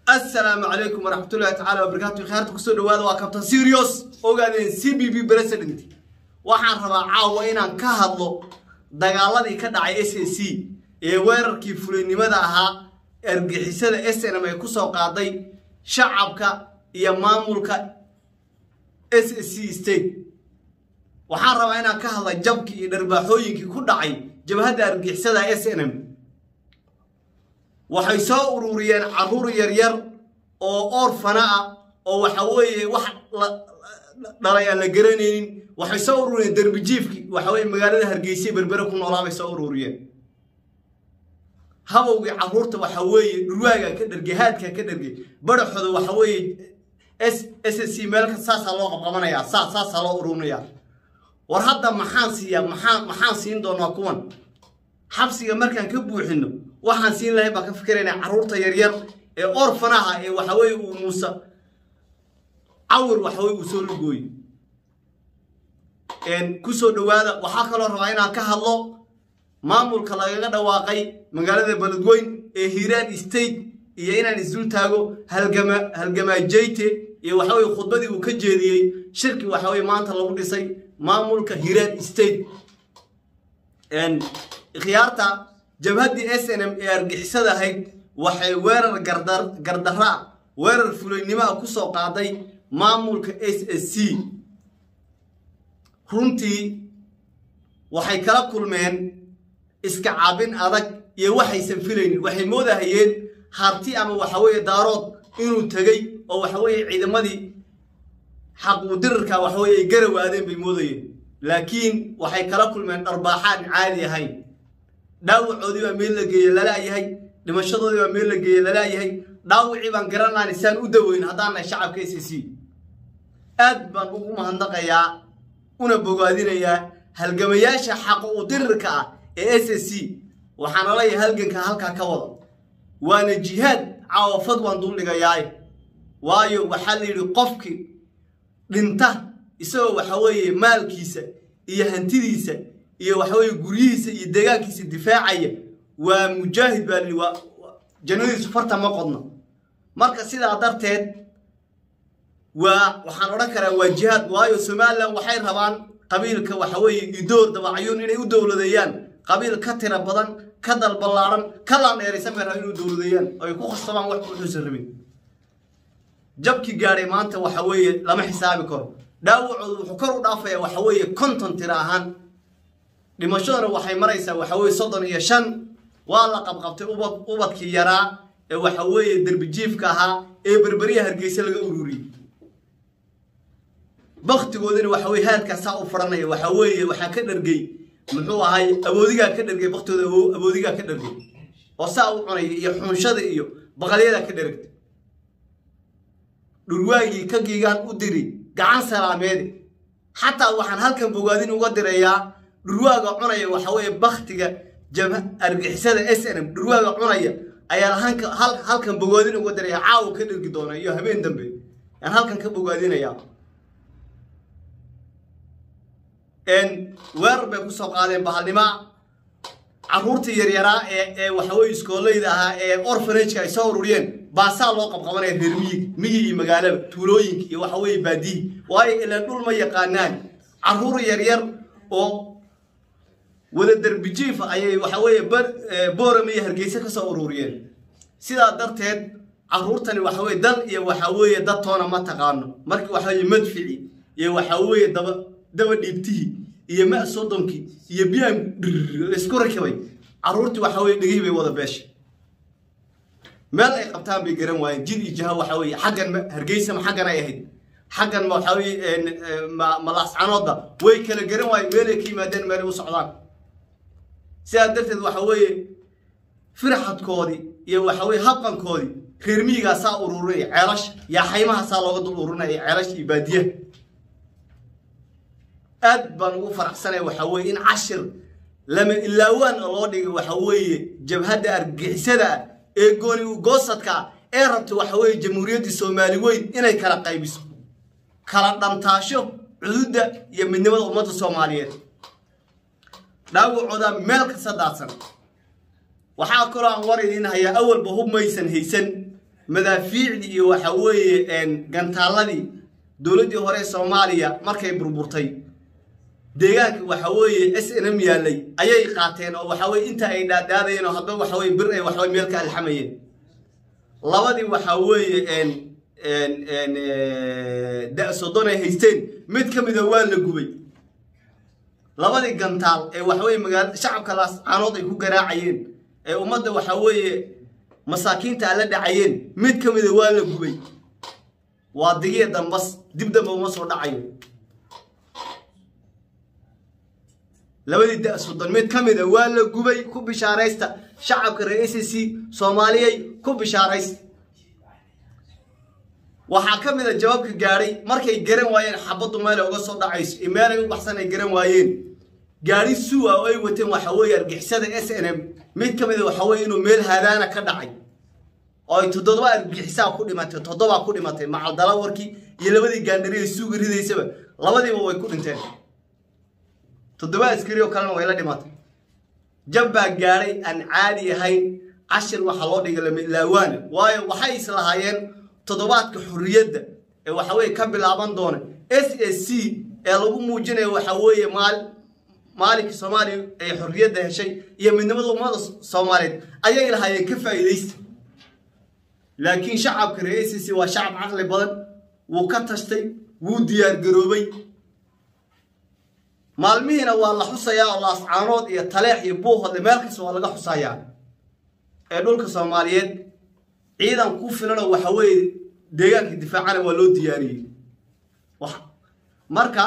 assalaamu calaykum waraxmatullahi tacaala wabarakaatu khaarta kusoo dhawaada waa kabtan serios ogaadeen c b b president waxaan rabaa caawa inaan ka hadlo dagaaladii ka dhacay s a c ee weerarkii fulinimada ahaa argixisada s n m ay kusoo qaaday shacabka iyo maamulka s a c state waxaan rabaa inaan ka hadla jabkii iyo dharbaaxooyinkii ku dhacay jabhadda argixisada s n m waxay soo ururiyeen caruur yaryar oo orfana ah oo waxa weeye wax dhalay aan la garanaynin waxay soo ururiyeen derbijiifki waxa weye magaalada hargeysa berbere ku noolaa bay soo ururiyeen habowgii caruurta waxa weeye dhurwaaga ka dhergey haadka ka dhergey badaxooda waxa weeye s s c meelka saasaa loo qabqabanayaa saa saasaa loo ururinayaa war hadda maxaan siiyaa maxaan maxaan siin doonaa kuwan xabsiga markaan ka buuxino waxaan siin lahay baan ka fikiraynaa carruurta yaryar ee orfanaha ee waxaweye uu muuse cawir waxaweye uu soo lugooyo kusoo dhawaada waxaa kaloo rabaa inaan ka hadlo maamulka lagaga dhawaaqay magaalada beledweyn ee hiiraan state iyo inaan isdul taago halgama halgamaajeyte iyo waxaweye khudbadii uu ka jeediyey shirki waxaweye maanta lagu dhisay maamulka hiiraan state khiyaarta jabhaddii s n m ee argixisada ahayd waxay weerar gardarra ah weerar fulaynimo ah kusoo qaaday maamulka s s c runtii waxay kala kulmeen iska cabin adag iyo waxaysan filaynin waxay moodahayeen harti ama waxaweeye daarood inuu tegey oo waxaweeye ciidamadii xaquudirirka waxaweye ay garawaadeen bay moodayeen laakiin waxay kala kulmeen dharbaaxaan caadi ahayn dhaawacoodii baa meel la geeye lalaayahay dhimashadoodii baa meel la geeye lalaayahay dhaawacii baan garanaan isaan u daweyn haddaannahay shacabka s c aad baan ugu mahadnaqayaa una bogaadinayaa halgamayaasha xaqo u dirirka ah ee s c waxaana leeyahay halganka halkaa ka wada waana jihaad caawafad waan duldhigayaay waayo waxaa la yidhi qofkii dhinta isagoo waxa weeye maalkiisa iyo hantidiisa iyo waxaweye guryihiisa iyo deegaankiisa difaacaya waa mujaahid baa lii waa jannadiisu farta ma qodno marka sidaa darteed waa waxaan odhan karaa waa jihaad waayo somalilan waxay rabaan qabiilka waxaweeye idoor dabacayuun inay u dowladeeyaan qabiil ka tira badan ka dalballaaran ka laandheeraysan bay rabaan inuu dowladeeyaan ay ku khasabaan wax wuxuusan rabin jabkii gaadhay maanta waxa weeye lama xisaabi karo dhaawacoodu wuxuu kor u dhaafaya waxa weeye konton tira ahaan dhimashaduna waxay maraysaa waxa weye soddon iyo shan waa la qabqabtay ubad ubadkii yaraa ee waxa weeye derbijiifka ahaa ee berberyaha hargeysa laga ururiyey baktigoodina waxa weye haadkaasaa u faranaya waxa weeye waxaa ka dhargey muxuu ahay awoodigaa ka dhargay baktooda awoodigaa ka dhargay oo saa u cunaya iyo xunshada iyo baqalyadaa ka dharagtay dhurwaagii ka giigaan u diri gacan salaameede xataa waxaan halkan bogaadin uga dirayaa dhurwaaga cunaya waxa weeye baktiga jabha argixisada s n m dhurwaaga cunaya ayaan halkan bogaadin uga diraya caawa ka dhergi doona iyo habeen dambe ayaan halkan ka bogaadinaya weerar bay kusoo qaadeen bahalnima caruurtii yaryaraa ee ee waxaweye iskooleyda ahaa ee orfanageka ay soo ururiyeen baasaa loo qabqabanaya reer miyig miyig iyo magaalada tuulooyinka iyo waxaweye baadiyi waayo ilaan dhul ma yaqaanaan caruur yaryar oo wada derbijiifa ayay waxaweeye boorama iyo hargeysa ka soo ururiyeen sidaa darteed caruurtani waxaweye dal iyo waxaweeye dad toona ma taqaano markii waxaweye madfici iyo waxaweeye daba daba dhiibtihii iyo ma sodonkii iyo biyahan laysku rakibay caruurtii waxaweye dhegihii bay wada beeshay meel ay qabtaan bay garan waayeen jid iyo jaha waxa weye xaggan hargeysama xaggan ay ahayd xaggan ma waxa weye malaascanooda way kala garan waayeen meelay ka yimaadeen meelay u socdaan sidaa darteed waxa weeye firxadkoodii iyo waxa weye habqankoodii reer miyigaa saa ururinaya ceelasha yaa xaymaha saa looga dul ururinaya ceelasha iyo baadiyaha aad baan ugu faraxsanaya waxa weye in cashir lama ilaawaan loo dhigay waxa weeye jabhadda argixisada ah ee gooni goosadka ah ee rabta waxa weeye jamhuuriyaddii soomaali weyn inay kala qaybiso kala dhantaasho cududda iyo midnimada ummadda soomaaliyeed dhaawacooda meel kasta daadsan waxaa kaloo aan war idiin hayaa awalba hub maysan haysan madaafiicdii iyo waxa weeye gantaaladii dowladdii hore soomaaliya markay burburtay deegaanka waxa weeye s n m yaallay ayay qaateen oo waxa weye inta ay dhaadhaadayeen oo hadba waxa weye bir ay waxaweye meel ka alxamayeen labadii waxa weeye da soddon ay haysteen mid ka mida waa la gubay labadii gantaal ee waxaweye magaala shacabka laascaanood ay ku garaacayeen ee ummadda waxa weeye masaakiinta ala dhacayeen mid ka mida waa la gubay waa digiya dambas dib damba uma soo dhacayo labadii da soddon mid ka mida waa la gubay ku bishaaraysta shacabka reer s c soomaaliyay ku bishaaraysta waxaa ka mid a jawaabka gaadhay markay garan waayeen xabaddu meelay uga soo dhacayso iyo meelay u baxsan ay garan waayeen gaadhi suwa oo ay wateen waxa weeye argixisada s n m mid ka mid a waxa weye inuu meel haadaana ka dhacay oo ay toddoba argixisaa ku dhimatay toddobaa ku dhimatay macaldala warkii iyo labadii gaandhari ay suuga ridaysaba labadiiba way ku dhinteen toddoba askari oo kalena way la dhimatay jab baa gaadhay aan caadi ahayn cashir waxaa loo dhigay lamilaawaana waayo waxay islahaayeen toddobaadka xorriyadda ee waxa weye ka bilaaban doona s a c ee lagu muujinayo waxa weeye maal maalinkii soomaaliya ay xorriyadda heshay iyo midnimada ummada soomaaliyeed ayay lahaayeen ka faa'iidaysta laakiin shacabka reer s c waa shacab caqli badan wuu ka tashtay wuu diyaar garoobay maalmihiina waa la xusayaa oo laascaanood iyo taleex iyo buuhodle meel kasta waa laga xusayaa ee dhulka soomaaliyeed ciidan ku filanoo waxa weeye deegaanka difaacana waa loo diyaariyey marka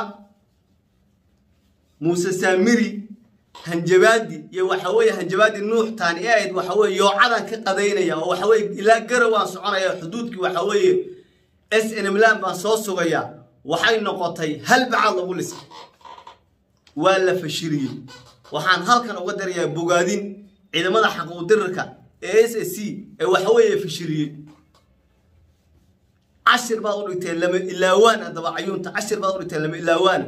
muuse saamiri hanjabaadi iyo waxa weeye hanjabaadi nuux taani ee ahayd waxa weye yoocadan ka qadaynaya oo waxa weye ilaa garawaan soconaya xuduudkii waxa weeye s n mlan baan soo sugayaa waxay noqotay hal bacaad lagu lisay waa la fashiriyey waxaan halkan uga darayaa bogaadin ciidamada xaquudirirka ee s s c ee waxa weeye fashiriyey cashir baad u dhigteen lama ilaawaana dabacayuunta cashir baad u dhigteen lama ilaawaana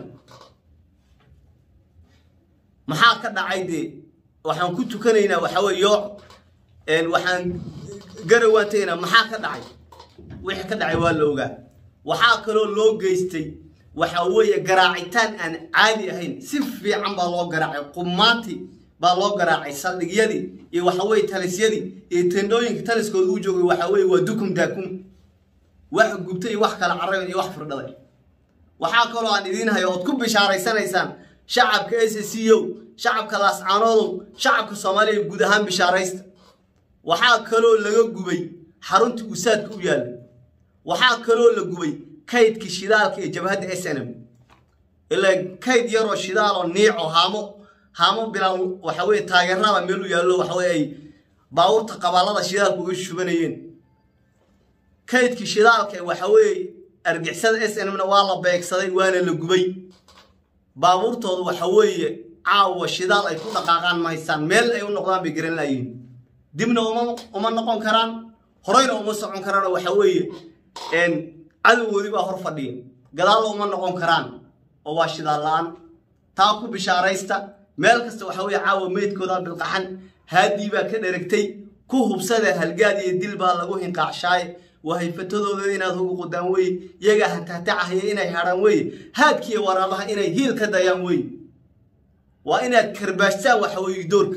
maxaa ka dhacay dee waxaan ku tukanaynaa waxa weye yooc waxaan garawaan tegaynaa maxaa ka dhacay wixii ka dhacay waa la ogaa waxaa kaloo loo geystay waxa weeye garaacitaan aan caadi ahayn si fiican baa loo garaacay qumaanti baa loo garaacay saldhigyadii iyo waxa weye talisyadii iyo tendhooyinka taliskooda u joogay waxa weye waa dukum daakum wax gubtay iyo wax kala carabeen iyo wax firdhaday waxaa kaloo aan idiin hayo ood ku bishaaraysanaysaan shacabka s c o shacabka laascaanoodow shacabka soomaaliya guud ahaan bishaaraysta waxaa kaloo laga gubay xaruntii usaadka u yaalla waxaa kaloo la gubay kaydkii shidaalka ee jabhadda s n m ilaa kayd yaroo shidaaloo niico haamo haamo bilaal waxa weye taageerada meel u yaallo waxa weye ay baawurta qabaalada shidaalka uga shubanayeen kaydkii shidaalka ee waxa weeye argixisada s n mna waa la beegsaday waana la gubay baabuurtooda waxa weeye caawa shidaal ay ku dhaqaaqaan ma haystaan meel ay u noqdaan bay garan laayihin dibna uma uma noqon karaan horeyna uma socon karaan oo waxa weeye cadowgoodii baa hor fadhiya gadaalna uma noqon karaan oo waa shidaal la-aan taa ku bishaaraysta meel kasta waxa weeye caawa meydkooda bilqaxan haadii baa ka dheragtay ku hubsada halgaad iyo dil baa lagu hinqaacshaay wahayfatadooda inaad ugu qudaan weye iyagaa hatahtacahaya inay hadhaan weye haadkiiyo waraabaha inay hiil ka dayaan weye waa inaad karbaashtaan waxa weeye doorka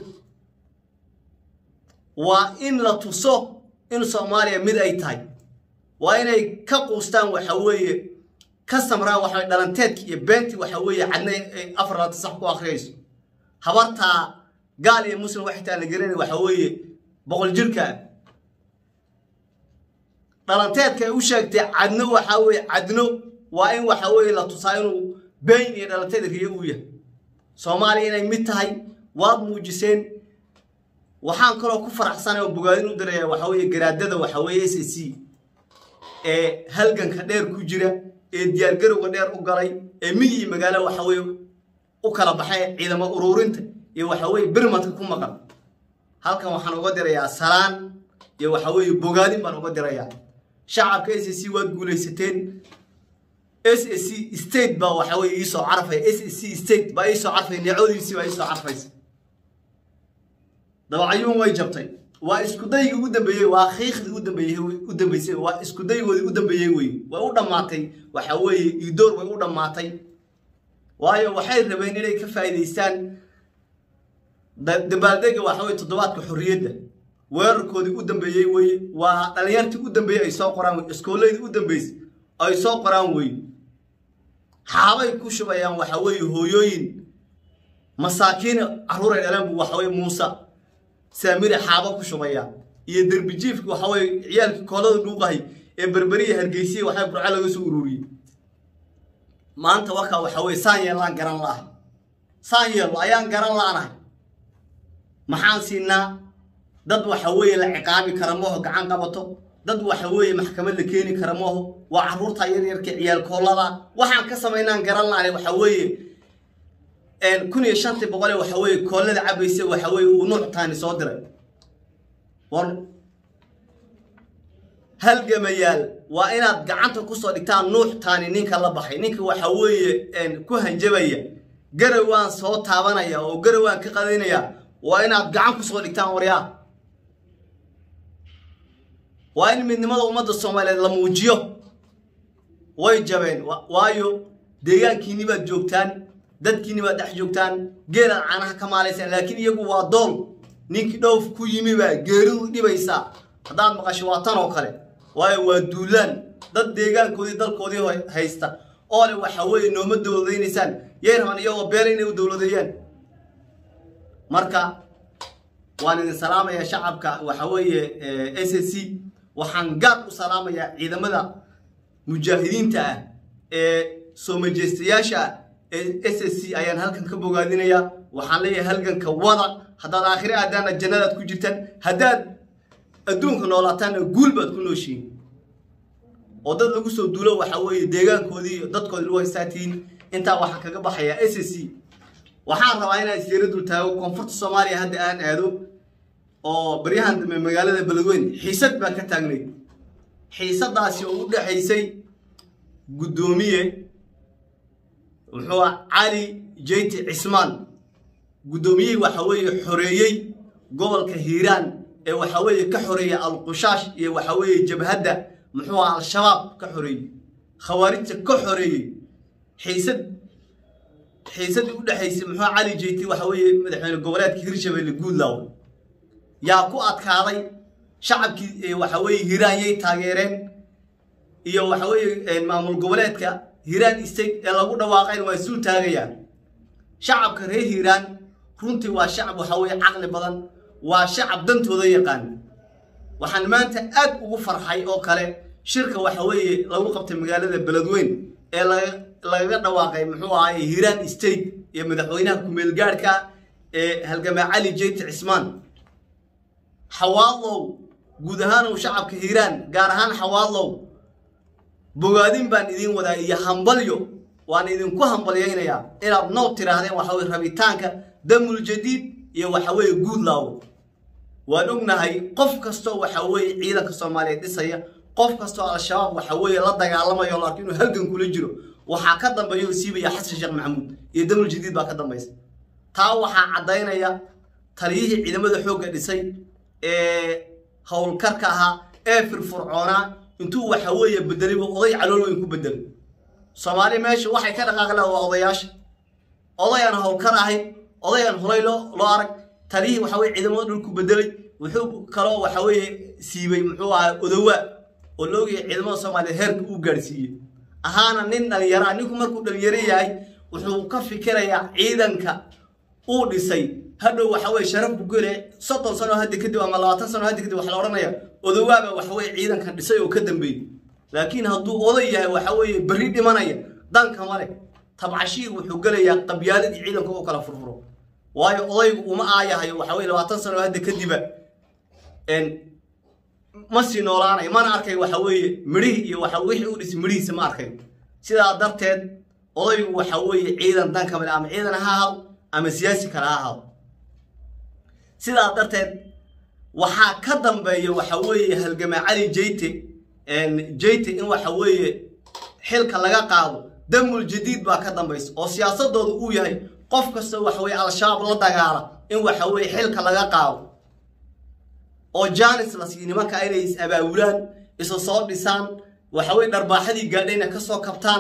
waa in la tuso in soomaaliya mid ay tahay waa inay ka quustaan waxa weeye ka samraan waxa dhalanteedki iyo beentii waxa weeye cadna ay afar laata sax ku akhriyayso habartaa gaal iyo muslim waxay taa la gelinay waxa weeye boqol jirka dhalanteedka ay u sheegtay cadno waxaa weeye cadno waa in waxa weeye la tusaa inuu been iyo dhalanteed riyo uu yahay soomaaliya inay mid tahay waad muujiseen waxaan kaloo ku faraxsanay oo bogaadin u diraya waxa weeye garaadada waxa weeye s c ee halganka dheer ku jira ee diyaargarowga dheer u galay ee miyi iyo magaalo waxa weeye u kala baxay ciidamo uruurinta iyo waxa weeye birmadka ku maqan halkan waxaan uga dirayaa salaan iyo waxa weeye bogaadin baan uga dirayaa shacabka s c waad guulaysateen s c state baa waxa weye iisoo carfay s c state baa iisoo carfay neecodiisii baa iisoo carfaysa dabacayuun way jabtay waa iskudaygii ugu dambeeyey waa khiikhdii u dambeeyey u dambeysay waa iskudaygoodii u dambeeyey wey way u dhammaatay waxa weeye idoor way u dhammaatay waayo waxay rabeen inay ka faa'iidaystaan dabaaldega waxa weye toddobaadka xorriyadda weerarkoodii u dambeeyey weye waa dhalinyartii u dambeeyey ay soo qoraan wey iskooladii u dambeysay ay soo qoraan wey xaabay ku shubayaan waxa weeye hooyooyin masaakiin carruuray dhaleen buu waxa weye muuse saamire xaaba ku shubaya iyo derbijiifki waxa weye ciyaalkii koolada dhuuqahay ee berberiya hargeysiya waxaa burco laga soo ururiyey maanta wakaa waxa weye saan yeellaan garan la'ahay saan yeello ayaan garan la'anahay maxaan siinaa dad waxa weeye la ciqaabi kara maho gacan qabato dad waxa weeye maxkamad la keeni kara maho waa carruurta yaryarka ciyaal koolada waxaan ka samaynaan garan la'anay waxa weeye kun iyo shantii boqole waxa weeye koolada cabaysa waxa weeye uu nuuc taani soo diray war halgamayaal waa inaad gacanta kusoo dhigtaan nuux taani ninka la baxay ninka waxa weeye ku hanjabaya garawaan soo taabanaya oo garawaan ka qadaynaya waa inaad gacan kusoo dhigtaan waryaa waa in midnimada ummadda soomaaliyeed la muujiyo way jabeen waayo deegaankiini baad joogtaan dadkiini baad dhex joogtaan geelaad caanaha ka maalaysaan laakiin iyagu waa dool ninkii dhowf ku yimi baa geeridu dhibaysaa haddaad maqasho waa tan oo kale waayo waa duulaan dad deegaankoodii dalkoodii haysta oo le waxa weeye nooma dowladaynaysaan yay rabaan iyagoo beela inay u dowladeeyaan marka waan idin salaamayaa shacabka waxa weeye s s c waxaan gaar u salaamayaa ciidamada mujaahidiinta ah ee soo majeystayaasha ah ee s s c ayaan halkan ka bogaadinayaa waxaan leeyahay halganka wada haddaad aakhire aadaana jannadaad ku jirtaan haddaad adduunka noolaataanna guul baad ku nooshihiin oo dad lagu soo duulo waxa weeye deegaankoodii dadkoodii lagu haystaatiin intaa waxaan kaga baxayaa s s c waxaan rabaa inaan isyara dul taago koonfurta soomaaliya hadda aan aado oo baryahan dambe magaalada beledweyne xiisad baa ka taagnayd xiisadaasi oo u dhexaysay guddoomiye muxuu cali jeyti cismaan guddoomiyihii waxa weeye xoreeyey gobolka hiiraan ee waxa weeye ka xoreeyey alqushaash iyo waxa weeye jabhadda muxuu aha al-shabaab ka xoreeyey khawaarijta ka xoreeyey xiisad xiisadii u dhexaysay muxuu cali jeyti waxa weeye madaxweyne goboleedka hirshabelle guudlaaw yaa ku adkaaday shacabkii waxa weeye hiiraan yay taageereen iyo waxa weeye maamul goboleedka hiiraan state ee lagu dhawaaqayn waa isul taagayaan shacabka reer hiiraan runtii waa shacab waxa weeye caqli badan waa shacab dantooda yaqaan waxaan maanta aad ugu farxay oo kale shirka waxa weeye lagu qabtay magaalada beledweyn ee lagaga dhawaaqay muxuu ahaay hiiraan state iyo madaxweynaha kumeelgaadhka ee halgamaa cali jeyti cismaan xawaadlow guud ahaan uu shacabka hiiraan gaar ahaan xawaadlow bogaadin baan idiin wadaa iyo hambalyo waan idinku hambalyaynayaa inaad noob tiraahdeen waxa weye rabitaanka damul jadiid iyo waxa weeye guudlaawo waan ognahay qof kastoo waxa weeye ciidanka soomaaliyeed dhisaya qof kastoo al-shabaab waxa weeye la dagaalamayo laakiin inuu halgan kula jiro waxaa ka dambeeya oo siibaya xasan sheekh maxamuud iyo damul jadiid baa ka dambaysa taa waxaa caddaynaya taliyihii ciidamada xoogga dhisay ee howlkarka ahaa ee firfurcoonaa intuu waxa weeye bedelay buu oday calool weyn ku bedelay soomaali meesha waxay ka dhaqaaqi laha waa odayaasha odayaan howlkar ahayn odayaan hulay loo loo arag taliyihii waxa weye ciidamada dhulku bedelay wuxuu kaloo waxa weeye siibay muxuu ahaa odowaa oo la ogyahay ciidamada soomaaliya heerka uu gaadhsiiyey ahaana nin dhalinyaro ah ninku markuu dhalinyaro yahay wuxuu ka fikirayaa ciidanka uu dhisay hadhow waxa weye sharaf buu gelaya soddon sano hadda kadib ama labaatan sano hadda kadib waxa la odhanaya odowaaba waxa weye ciidankan dhisay oo ka dambeeyey laakiin hadduu oday yahay waxa weeye berri dhimanaya danka male tabcashiir wuxuu gelayaa qabyaaladii ciidanka u kala furfuro waayo odaygu uma aayahayo waxa weye labaatan sano hadda kadiba ma sii noolaanayo mana arkay waxa weeye midhihii iyo waxa wixii u dhisay midhihiisa ma arkay sidaa darteed odaygu waxa weeye ciidan danka male ama ciidan ha ahaado ama siyaasi kale ha ahaado sidaa darteed waxaa ka dambeeya waxa weeye halgamaa cali jeyte jeyte in waxa weeye xilka laga qaado damul jadiid baa ka dambaysa oo siyaasadooda uu yahay qof kasta waxa weye al-shabaab la dagaala in waxa weye xilka laga qaado oo jaanis la siiyo nimanka inay is abaawulaan isa soo dhisaan waxaweye dharbaaxadii gaadhayna ka soo kabtaan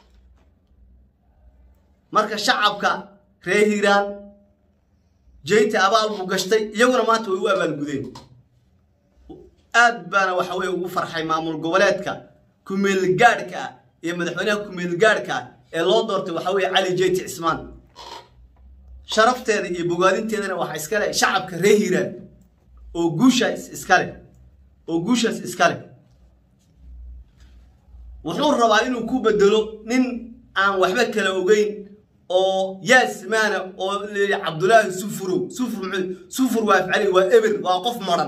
marka shacabka reer hiiraan jeyta abaal buu gashtay iyaguna maanta way u abaalgudeen aad baana waxa weye ugu farxay maamul goboleedka kumeelgaadhka ah iyo madaxweynaha kumeelgaadhka ah ee loo doortay waxa weye cali jeyti cismaan sharafteeda iyo bogaadinteedana waxaa iska leh shacabka reer hiiraan oo guushaas iska leh oo guushaas iska leh wuxuu rabaa inuu ku bedelo nin aan waxba kala ogeyn oo yaasmaana oo leeya cabdulaahi sufurow sufur muxuu sufur waa afcali waa eber waa qof maran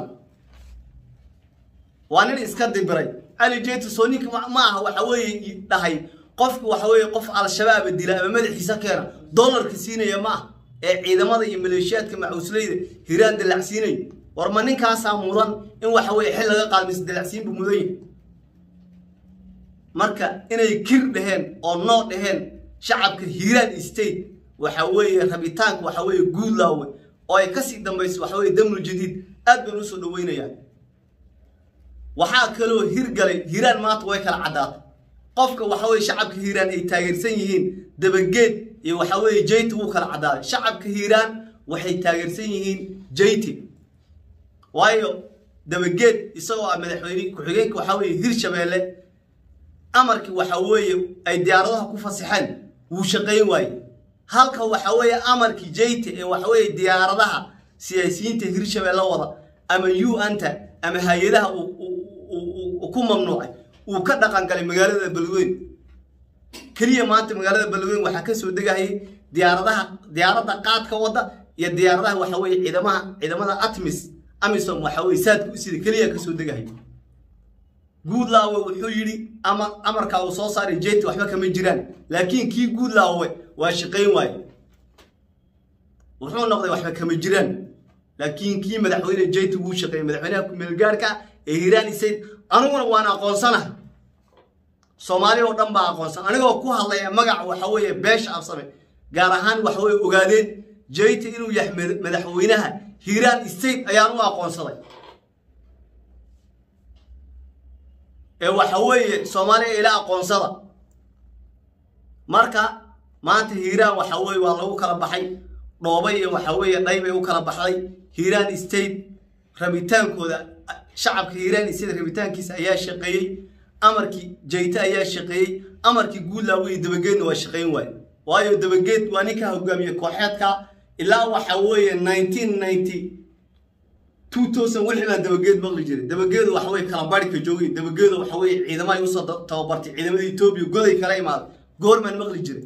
waa nin iska dibiray cali jeeti soo ninka ma aha waxa weeye dhahay qofka waxa weeye qof al-shabaaba dila ama madaxiisa keena dollarka siinaya ma ah ee ciidamada iyo maleeshiyaadka macuusleyda hiraan dalacsiinay war ma ninkaasaa mudan in waxa weye xil laga qaadmaysa dalacsiin buu mudan yahay marka inay kir dheheen oo noo dheheen shacabka hiiraan state waxa weeye rabitaanka waxa weeye guudlaawe oo ay kasii dambayso waxa weye damul jadiid aad baan usoo dhaweynayaa waxaa kaloo hirgalay hiiraan maanta way kala caddaatay qofka waxa weye shacabka hiiraan ay taageersan yihiin dabageed iyo waxa weeye jeyti wuu kala caddaaday shacabka hiiraan waxay taageersan yihiin jeyti waayo dabageed isagoo ah madaxweyne ku-xigeenka waxaa weeye hirshabeelle amarkii waxa weeye ay diyaaradaha ku fasaxeen wuu shaqayn waaye halka waxa weeye amarkii jeyte ee waxa weeye diyaaradaha siyaasiyiinta hirshabeelle wada ama u anta ama hay-adaha uu ku mamnuucay uu ka dhaqan galay magaalada balweyn keliya maanta magaalada balweyn waxaa kasoo degahayay diyaaradaha diyaaradda qaadka wadda iyo diyaaradaha waxa weeye ciidamaha ciidamada atmis amisom waxa weye saadka u sida keliya kasoo degahaya guudlaawe wuxuu yidhi ama amarkaa uu soo saaray jeti waxba kama jiraan laakiin kii guudlaawe waa shaqayn waaye wuxuu noqday waxba kama jiraan laakiin kii madaxweyne jeti wuu shaqeeyey madaxweynaha kumeelgaarhka ee hiiraan isayd aniguna waan aqoonsanahay soomaali oo dhan baa aqoonsan anigoo ku hadlaya magaca waxa weeye beesha absame gaar ahaan waxa weye ogaadeen jeti inuu yahay madaxweynaha hiiraan state ayaan u aqoonsaday ee waxa weeye soomaaliya ila aqoonsada marka maanta hiiraan waxa weye waa lagu kala baxay dhoobay iyo waxa weeye dhaybay u kala baxday hiiraan state rabitaankooda shacabka hiiraan state rabitaankiisa ayaa shaqeeyey amarkii jayte ayaa shaqeeyey amarkii guudlaawe iyo dabageedna waa shaqayn waaye waayo dabageed waa ninka hogaamiye kooxeedka ilaa waxa weeye nineteen ninety two thousand wixii baa dabageed maqli jiray dabageedu waxa weye kala barhka joogay dabageedu waxa weye ciidamahay usoo tababartay ciidamada etoobiya goday kala imaaday goormaan maqli jiray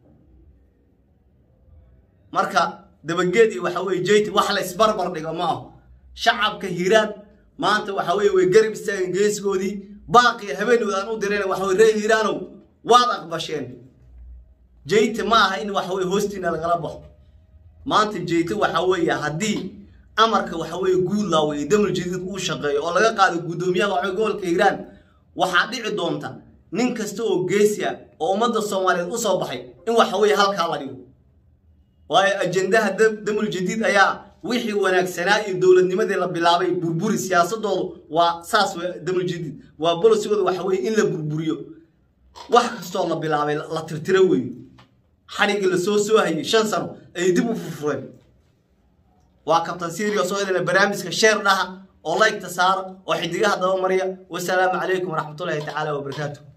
marka dabageed iyo waxa weye jeyt wax la isbarbar dhigo ma aho shacabka hiiraan maanta waxa weye way garab istaageen geeskoodii baaqi habeenooda aan u dirayna waxa weye reer hiiraanow waad aqbasheen jeyte ma aha in waxa weye hoostiina lagala baxo maanta jeyte waxa weeye haddii amarka waxa weeye guudlaawe iyo damul jadiid uu shaqeeyo oo laga qaado guddoomiyaha waxa gobolka hiiraan waxaa dhici doonta nin kasta oo geesi ah oo ummadda soomaaliyeed u soo baxay in waxa weeye halkaa la dhigo waayo ajendaha damul jadiid ayaa wixii wanaagsanaa iyo dowladnimadii la bilaabay burburi siyaasadoodu waa saas damul jadiid waa bolosigooda waxa weye in la burburiyo wax kastoo la bilaabay la tirtiro weeye xadhigii lasoo soo hayay shan sano ayay dib u furfureen waa kabtan sirios oo idinla barnaamijka sheer dhaha oo laygta saara oo xidigaha daba marya wasalaamu calaykum waraxmatullaahi tacaala wabarakaatu